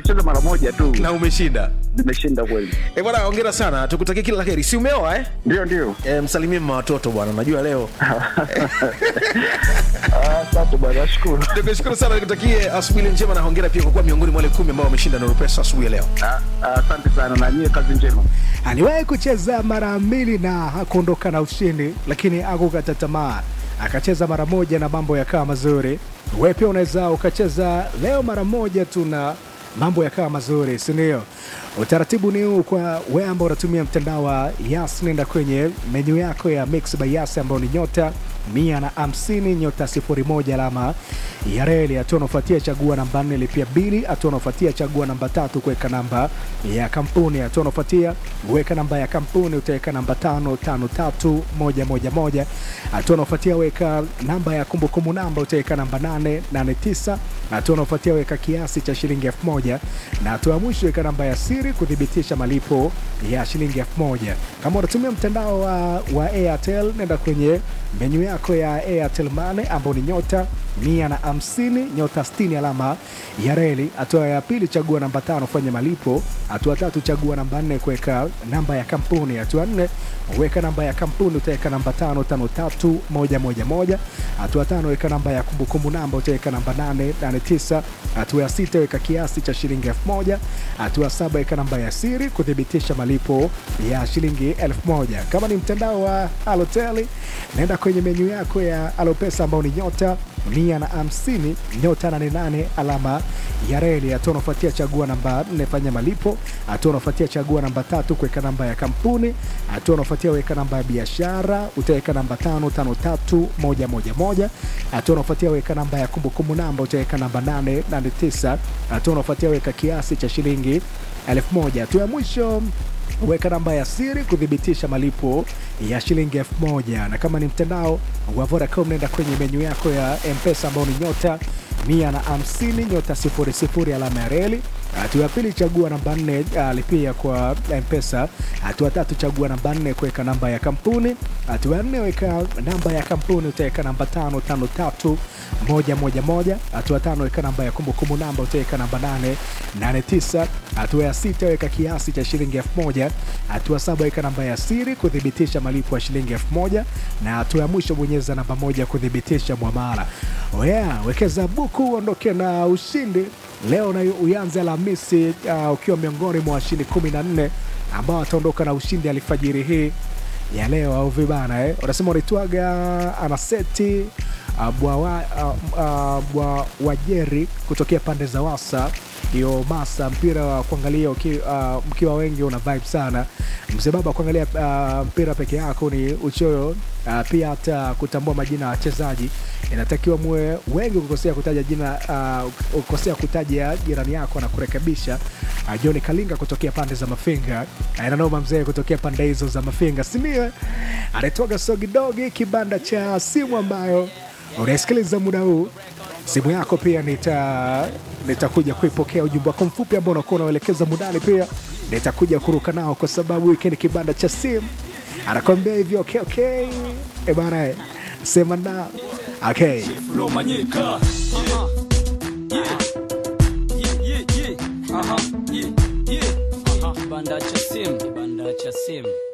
nimecheza mara moja tu na umeshinda nimeshinda kweli e bwana hongera sana tukutakia kila la heri si umeoa eh? ndio ndio e, msalimie mma watoto bwana najua leo Ah, asante bwana nashukuru tukushukuru sana nikutakie asubuhi njema na hongera pia kwa kuwa miongoni mwa wale kumi ambao wameshinda nuru pesa asubuhi ya leo Ah, ah, asante sana na nyie kazi njema aliwahi kucheza mara mbili na hakuondoka na ushindi lakini akukata tamaa akacheza mara moja na mambo yakawa mazuri we pia unaweza ukacheza leo mara moja tu na mambo yakawa mazuri sindio utaratibu ni huu kwa we ambao unatumia mtandao wa yas nenda kwenye menyu yako ya mix by yas ambao ni nyota mia na hamsini nyota sifuri moja alama ya reli hatua unaofuatia chagua namba nne lipia bili hatua unaofuatia chagua namba tatu kuweka namba ya kampuni hatua unaofuatia weka namba ya kampuni utaweka namba tano tano tatu moja moja moja hatua unaofuatia weka namba ya kumbukumbu namba utaweka namba nane nane tisa hatua unaofuatia weka kiasi cha shilingi elfu moja na hatua ya mwisho weka namba ya siri kuthibitisha malipo ya shilingi elfu moja kama unatumia mtandao wa, wa airtel nenda kwenye menyu yako ya airtel mane ambao ni nyota mia na hamsini nyota 60 alama ya reli hatua ya pili chagua namba tano fanya malipo hatua tatu chagua namba nne kuweka namba ya kampuni hatua nne weka namba ya kampuni utaweka namba tano tano tatu moja moja moja hatua tano weka namba ya kumbukumbu namba utaweka namba nane nane tisa hatua ya sita weka kiasi cha shilingi elfu moja hatua ya saba weka namba ya siri kuthibitisha malipo ya shilingi elfu moja kama ni mtandao wa aloteli naenda kwenye menyu yako ya alopesa ambao ni nyota mia na hamsini nyota nane nane alama ya reli hatua unafuatia chagua namba nne fanya malipo hatua unafuatia chagua namba tatu kuweka namba ya kampuni hatua unafuatia weka namba ya biashara utaweka namba tano tano tatu moja moja moja hatua unafuatia weka namba ya kumbukumbu namba utaweka namba nane nane tisa hatua unafuatia weka kiasi cha shilingi elfu moja hatua ya mwisho weka namba ya siri kuthibitisha malipo ya shilingi elfu moja na kama ni mtandao wa Vodacom nenda kwenye menyu yako ya mpesa ambao ni nyota mia na hamsini nyota sifuri sifuri alama ya reli hatua ya pili chagua namba nne uh, lipia kwa mpesa hatua tatu chagua namba nne kuweka namba ya kampuni hatua ya nne weka namba ya kampuni utaweka namba tano tano tatu moja moja moja hatua tano weka namba ya kumbukumbu namba utaweka namba nane nane tisa hatua ya sita weka kiasi cha shilingi elfu moja hatua saba weka namba ya siri kuthibitisha malipo ya shilingi elfu moja na hatua ya mwisho bonyeza namba moja kuthibitisha mwamala oya wekeza buku uondoke na ushindi leo na uyanze Alhamisi uh, ukiwa miongoni mwa washindi kumi na nne ambao wataondoka na ushindi alfajiri hii ya leo au vibana eh? unasema unaitwaga anaseti uh, bwa, uh, uh, bwa wajeri kutokea pande za wasa hiyo masa mpira wa kuangalia uki, uh, mkiwa wengi una vibe sana mzee baba kuangalia uh, mpira peke yako ni uchoyo uh, pia hata kutambua majina ya wachezaji inatakiwa muwe wengi kukosea kutaja jina uh, ukosea kutaja jirani yako na kurekebisha uh, John Kalinga kutokea pande za Mafinga uh, inanoma mzee kutokea pande hizo za Mafinga simiwe anaitwaga Sogidogi kibanda cha simu ambayo unaisikiliza muda huu simu yako pia nita nitakuja kuipokea ujumbe wako mfupi ambao unakuwa unaelekeza mudani pia nitakuja kuruka nao kwa sababu hiki ni kibanda cha simu anakwambia hivyo okay, okay. E bana eh, sema na okay. Romanyika. Yeah. Yeah, yeah, yeah. Aha, yeah, yeah. Aha. Kibanda cha simu, kibanda cha simu.